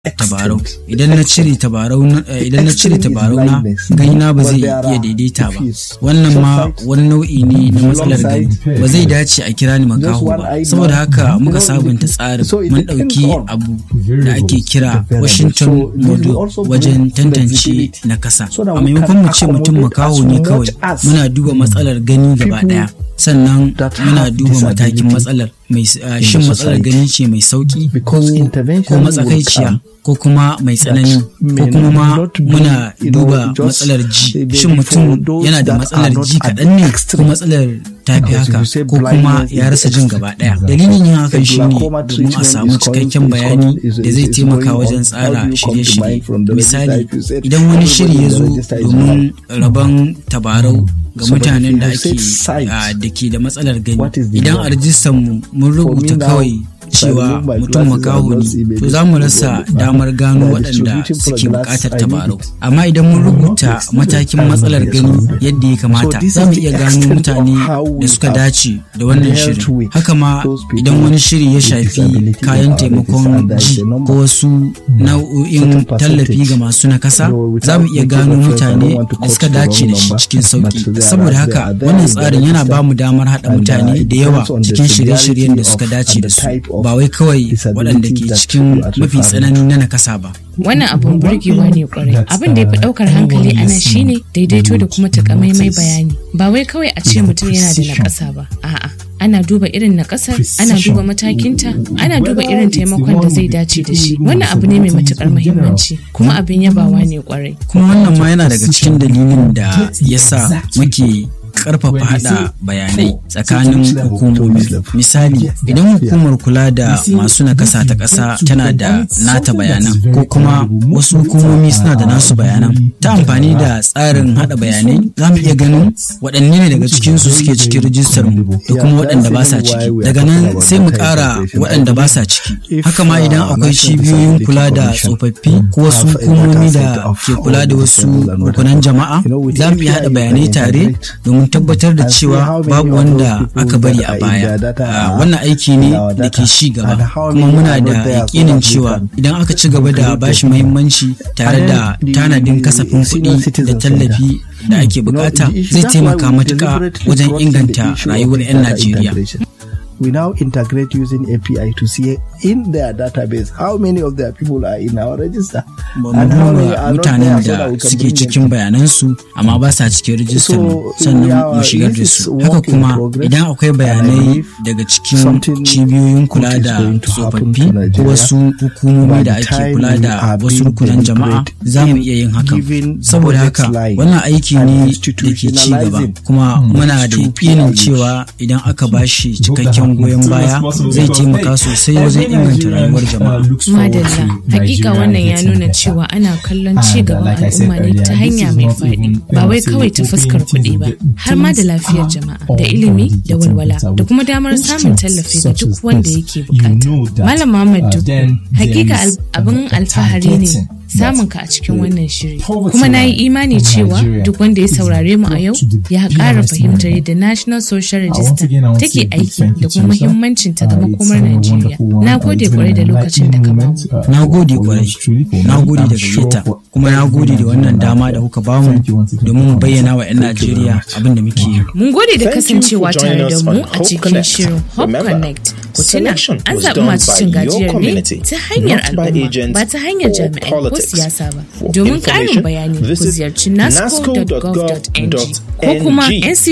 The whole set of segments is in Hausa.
tabarau idan na cire tabarau idan na cire tabarau na gani na ba zai iya daidaita ba wannan ma wani nau'i ne na matsalar gani ba zai dace a kira ni makaho ba saboda haka muka sabunta tsarin mun ɗauki abu da ake kira Washington model wajen tantance na kasa a maimakon mu ce mutum makaho ne kawai muna duba matsalar gani gaba ɗaya sannan muna duba matakin matsalar mai shin matsalar gani ce mai sauki ko matsakaiciya ko kuma mai tsanani ko kuma ma muna duba matsalar ji shin mutum yana da matsalar ji kaɗan ne ko matsalar tafi haka ko kuma ya rasa jin gaba ɗaya dalilin yin hakan shine domin a samu cikakken bayani da zai taimaka wajen tsara shirye-shirye misali idan wani shiri ya zo domin rabon tabarau ga mutanen da ake da ke da matsalar gani idan a rijistar mu mun rubuta kawai cewa mutum makaho ne to za mu rasa damar gano waɗanda suke buƙatar tabarau amma idan mun rubuta matakin matsalar gani yadda ya kamata za mu iya gano mutane da suka dace da wannan shirin haka ma idan wani shiri ya shafi kayan taimakon ji ko wasu nau'o'in tallafi ga masu nakasa za mu iya gano mutane da suka dace da shi cikin sauki saboda haka wannan tsarin yana ba mu damar haɗa mutane da yawa cikin shirye-shiryen da suka dace da su ba wai kawai waɗanda ke cikin mafi tsanani na nakasa ba. Wannan abun burgewa ne kwarai. Abin da ya fi ɗaukar hankali a nan shine daidaito da kuma takamaimai bayani. Ba wai kawai a ce mutum yana da nakasa ba. A'a. ana duba irin na kasar ana duba matakinta ana duba irin taimakon da zai dace da shi wannan abu ne mai matukar muhimmanci kuma abin yabawa ne kwarai kuma wannan ma yana daga cikin dalilin da yasa muke karfafa hada bayanai tsakanin hukumomi misali idan hukumar kula da masu nakasa ta ƙasa tana da nata bayanan ko kuma wasu hukumomi suna da nasu bayanan ta amfani da tsarin hada bayanai za mu iya ganin waɗanne ne daga cikinsu suke cikin rijistar mu da kuma waɗanda ba sa ciki daga nan sai mu ƙara waɗanda ba sa ciki haka ma idan akwai cibiyoyin kula da tsofaffi ko wasu hukumomi da ke kula da wasu rukunan jama'a za mu iya hada bayanai tare domin tabbatar da cewa babu wanda aka bari a baya wannan aiki ne da ke ci gaba kuma muna da yakinin cewa idan aka ci gaba da bashi muhimmanci tare da tanadin kasafin kuɗi da tallafi da ake bukata zai taimaka matuƙa wajen inganta rayuwar 'yan najeriya we now integrate using API to see in their database how many of their people are in our register. And how many are mutanen da suke cikin bayanansu amma ba sa cikin rijistar sannan mu shigar da su. Haka kuma idan akwai bayanai daga cikin cibiyoyin kula da tsofaffi ko wasu hukumomi da ake kula da wasu rukunan jama'a za mu iya yin hakan. Saboda haka wannan aiki ne da ke ci gaba kuma muna da yakinin cewa idan aka bashi cikakken goyon baya zai taimaka sosai wajen inganta rayuwar jama'a. Madalla, hakika wannan ya nuna cewa ana kallon ci gaban al'umma ne ta hanya mai faɗi, ba wai kawai ta fuskar kuɗi ba, har ma da lafiyar jama'a, da ilimi, da walwala, da kuma damar samun tallafi ga duk wanda yake bukata. Malam Muhammad Dukku, hakika abin alfahari ne samun ka a cikin wannan shiri kuma na yi imani cewa duk wanda ya saurare mu a yau ya ƙara fahimtar yadda national social register take aiki da kuma muhimmancin ta ga makomar najeriya na gode kwarai da lokacin da ka bamu na gode kwarai na gode da gayyata kuma na gode da wannan dama da kuka bamu domin mu bayyana wa 'yan najeriya abin da muke yi mun gode da kasancewa tare da mu a cikin shirin hope connect ku tuna an zaɓi masu cin gajiyar ne ta hanyar al'umma ba ta hanyar jami'ai ko siyasa ba. Domin ƙarin bayani ku ziyarci nasco.gov.ng ko kuma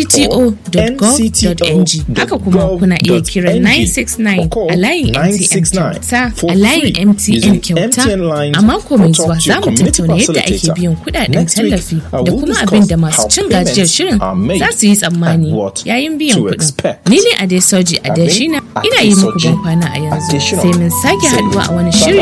ncto.gov.ng. Haka kuma kuna iya kiran 969 a layin MTN kyauta a layin MTN kyauta a mako mai zuwa za mu tattauna yadda ake biyan kudaden tallafi da kuma abin da masu cin gajiyar shirin za su yi tsammani yayin biyan kuɗin. Ni ne Adesoji Adeshina ina yi muku ban kwana a yanzu sai mun sake haduwa a wani shiri